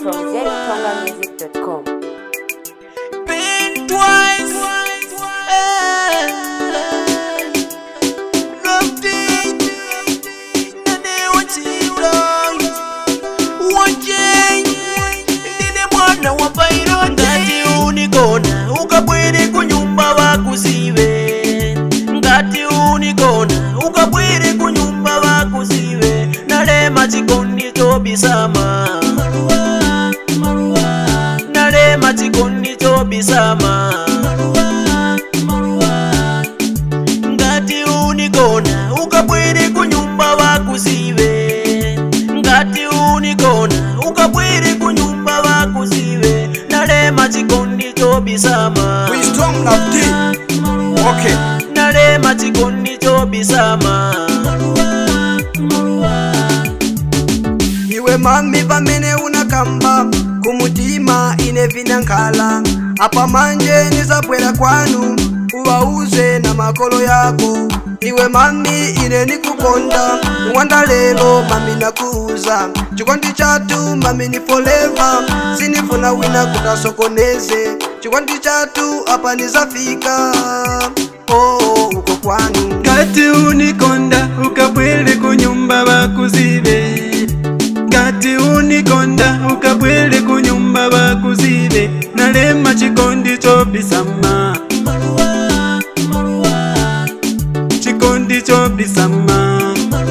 from ztongamusic.com. Been twice. eh, Loved it. Nane wachilo. Wache. Ndine mwana wa Byron. Ngati unikona ukabwere kunyumba bakuzibe ngati unikona ukabwere kunyumba bakuzibe nalema chikondi chobisama nalema chikondi chobisama ngati unikona ukabwere kunyumba bakuzibe ngati unikona ukabwere kunyumba bakuzibe nalema chikondi chobisama Wisdom of D. Okay. nalema chikondi chobisama iwe mami pamene unakamba kumutima ine vinankhala apa manje nizabwera kwanu uwauze na makolo yako iwe mami ine nikukonda wanda lero mami nakuuza chikondi chatu mami ni forever sinifuna wina kutasokoneze chikondi chatu apa nizafika oh, uko kwanu kati unikonda ukabwere kunyumba bakuzibe kati unikonda ukabwere kunyumba bakuzibe nalema chikondi chobisama chikondi chobisama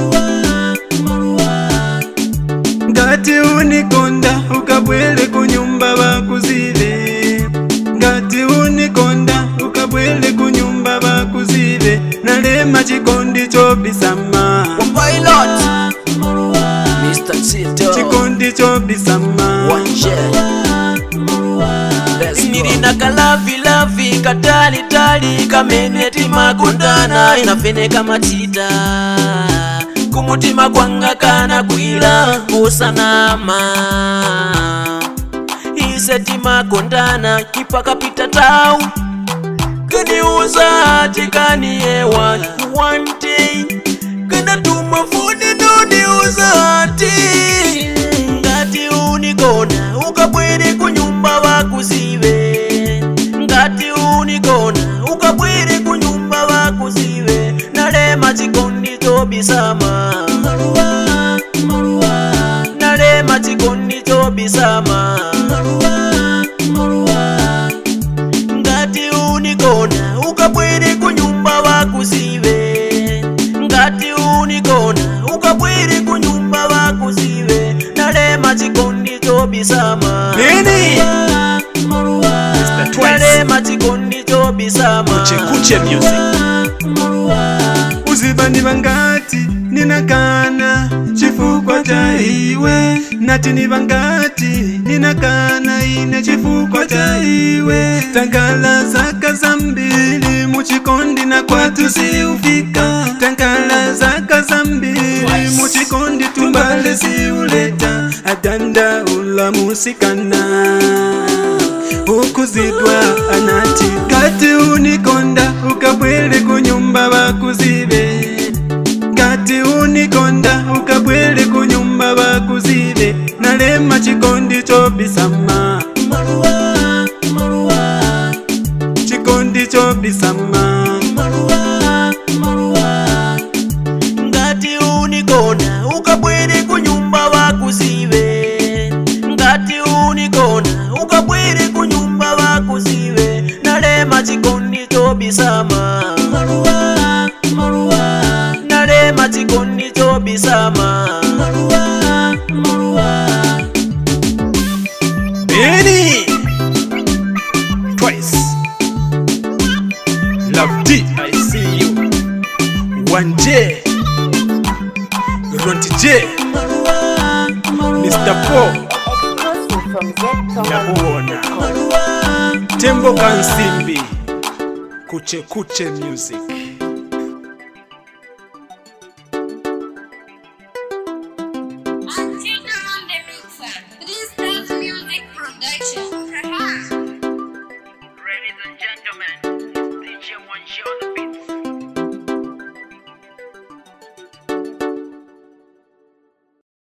ngati unikonda ukabwere kunyumba bakuzibe ngati unikonda ukabwere kunyumba bakuzibe nalema chikondi chobisama Pilot Mr. Tito chikondi chobisama Wanje nilina kalavilavi katalitali kamene timakundana inafeneka matita kumutima kwanga kana kwila kusanama ise timakundana ipakapita tau kaniuza tikaniyewa one day kanatuma funi noniuza ati ngati unikona ukabwere kunyumba bakuzibe ngati unikona ukabwere kunyumba bakuzibe nalema chikondi chobisama nalema chikondi chobisama ngati unikona ukabwere kunyumba bakuzibe ngati unikona ukabwere kunyumba bakuzibe nalema chikondi chobisama nini Mr. Twice nalema chikondi chobisama Kuche Music uzivani vangati ninakana chifukwa cha iwe nati ni vangati ninakana ine chifukwa cha iwe tangala zaka zambili muchikondi na kwatu siufika tangala zaka zambili muchikondi tumbale siuleta adanda ulamusikana ukuzidwa anati kati unikonda ukabwere kunyumba bakuzibe kati unikonda ukabwere kunyumba bakuzibe nalema chikondi chobisama chikondi chobisama ngati unikona ukabwere kunyumba bakuzibe ngati unikona ukabwere kunyumba bakuzibe nalema chikondi chobisama nalema chikondi chobisama Benny Twice Love D I see you One J Ronti J Mr. Paul Exclusive from Nakuona ztongamusic.com. Tembo Kansimbi Kuche Kuche Music